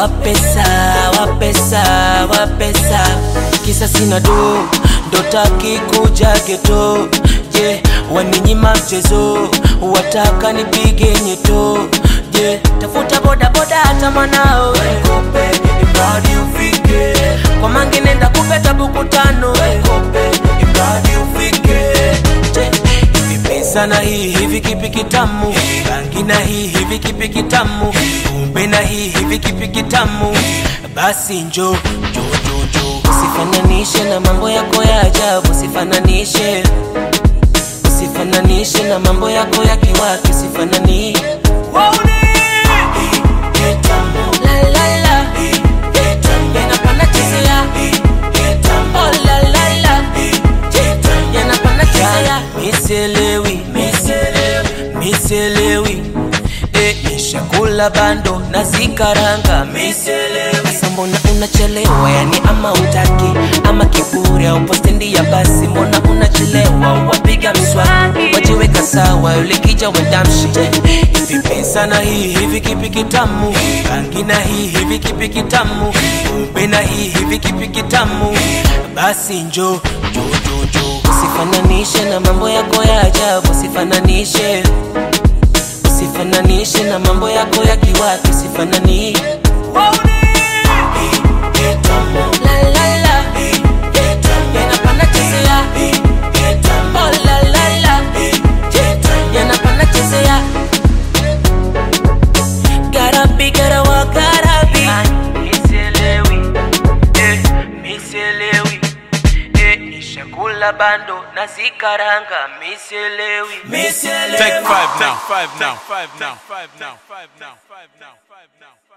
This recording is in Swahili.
wapesa wapesa wapesa kisa sina do ndotaki kuja geto je waninyima mchezo wataka nipige nyeto je tafuta bodaboda hata mwanao Kope, imradi ufike kwa mangi nenda kupeta buku tano Kope, imradi ufike je hivi pesa na hii hivi kipi kitamu rangi na hii hivi kipi kitamu kumbe na hii hivi kipi kitamu basi njo njo njo njo usifananishe na mambo yako ya ajabu usifananishe usifananishe na mambo yako ya kiwaki usifanani La, la, la. Yanapanda chezea. Oh, la, la, la. Yanapanda chezea. Miselewi, miselewi Eh, nishakula bando na zikaranga sasa mbona unachelewa yani ama utaki ama kiburi au postendi ya basi mbona unachelewa wapiga mswaki wajiweka sawa ulikija wendamshi hivi pesa na hii hivi kipi kitamu rangi na hii hivi kipi kitamu kumbe na hii hivi kipi kitamu basi njo njo njo njo usifananishe na mambo yako ya ajabu usifananishe usifananishe na mambo yako ya kiwaki usifanani La, la, la. Yanapanda chezea. Oh, la, la, la. Yanapanda chezea. Gotta be, gotta walk, gotta be. Nishakula bando na zikaranga miselewi Take five now. Five now. Five now. Five now. Five now. Five now. Five now.